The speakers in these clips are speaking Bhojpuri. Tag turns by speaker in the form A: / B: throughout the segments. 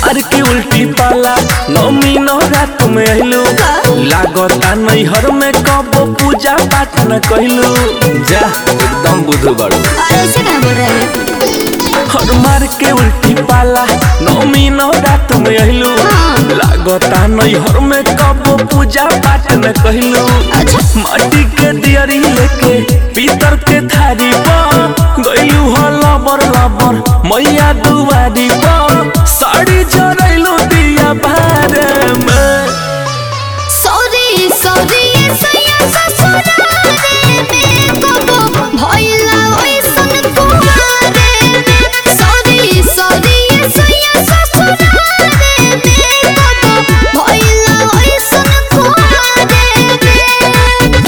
A: मार के उल्टी पाला नौमी नवरात में अइलू लागता नैहर में कब पूजा पाठ न कइलू जा एकदम बुध बाड़ू
B: और ऐसे कहाँ बोल रहे हैं
A: हर मार के उल्टी पाला नौमी नवरात में अइलू लागता नैहर में कब पूजा पाठ न कइलू
B: अच्छा
A: माटी के दियरी लेके पीतर के थारी पर गइलू हो लबर लबर मैया दुआरी पर साड़ी जरैलू दिया बारे में
B: सॉरी सॉरी ये सैया ससुरारे में कबो भइला ओइसन कुमारे में सॉरी सॉरी ये सैया ससुरारे में कबो भइला ओइसन कुमारे में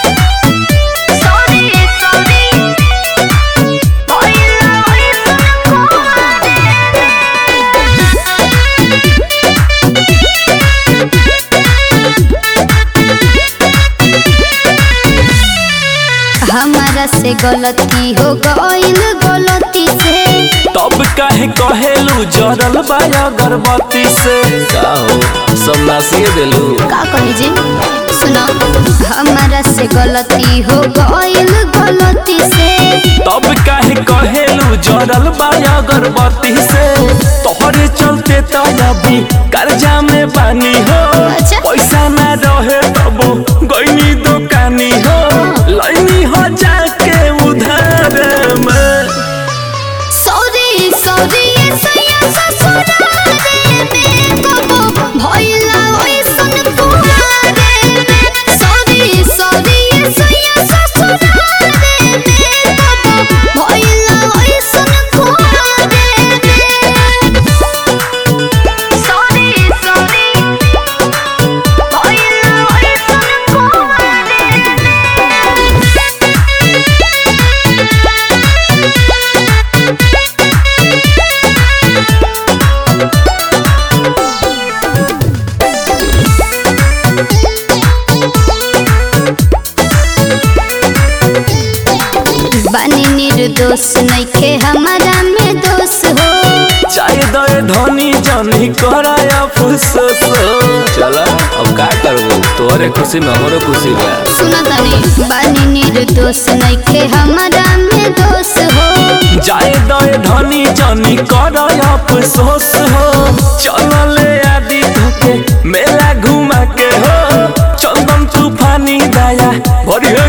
B: सॉरी सॉरी भइला ओइसन कुमारे हमारा से गलती हो गइल गलती से
A: तब काहे कहेलू जरल बा अगरबत्ती से का हो सब नासिए देलू
B: का कही जी सुनो हमारा से गलती हो गइल गलती से
A: तब काहे कहेलू जरल बा अगरबत्ती से तोहरे चलते तो अभी कर्जा में बानी हो
B: अच्छा।
A: पैसा ना रहे तब गईनी दुकानी हो लैनी हो जाके उधार में
B: सॉरी सॉरी ये सैया ससुरारे में कबो भइला ओइसन कुमारे में सॉरी सॉरी ये सैया ससुरारे में कबो भइला ओइसन कुमारे में सॉरी सॉरी भइला ओइसन कुमारे में बानी निर्दोष नइखे हमारा में दोष हो
A: चाहे दे धनी जनी कराया फुसस चला अब का करबो तोहरे खुशी में हमरो खुशी बा
B: सुना तनी बानी निर्दोष नइखे हमारा में दोष हो
A: जाए दे धनी जनी कराया अफसोस हो चल ले आदि धोके मेला घुमा के हो चंदन तूफानी दाया भरी